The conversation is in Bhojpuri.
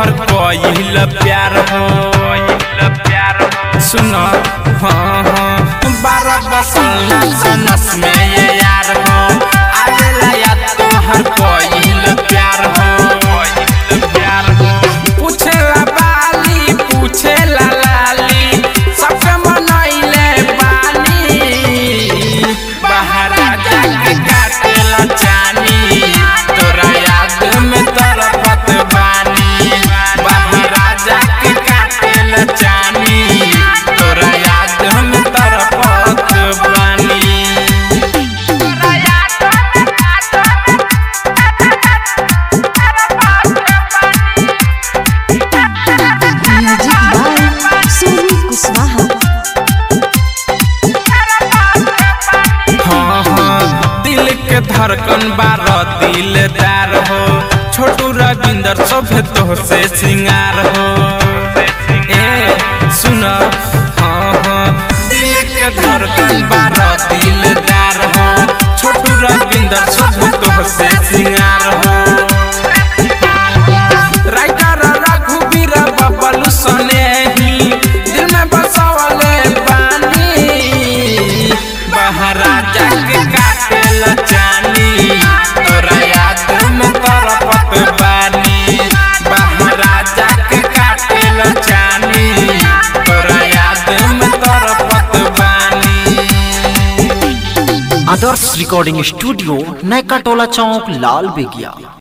तोहर पहिल प्यार हो सुन हाँ हाँ बारह बसल सनस में ये यार हो आवेला याद तोहर पहिल प्यार हो प्यार हो पूछेला बाली पूछेला लाली सबके मनैले बानी बहरा जाके काटेला चानी तोरा याद में तरफत बानी बहरा जाके काटेला चानी तोरा याद में तरफत बानी म्यूजिक बाय सोनी कुशवाहा हाँ हाँ दिल के धड़कन बार दिलदार हो छोटू रविंदर सभे तो से सिंगार हो ए सुन हाँ हाँ दिल के धड़कन बार दिलदार हो छोटू रविंदर सभे तो से सिंगार हो राइटर रघुवीर बबलू सनेही दिल में बसवले बानी बहरा जाके काटेला चानी तोरा याद में तरफत बानी बहरा जाके काटेला चानी तोरा याद में तरफत बानी आदर्श रिकॉर्डिंग स्टूडियो नैका टोला चौक लाल बेगिया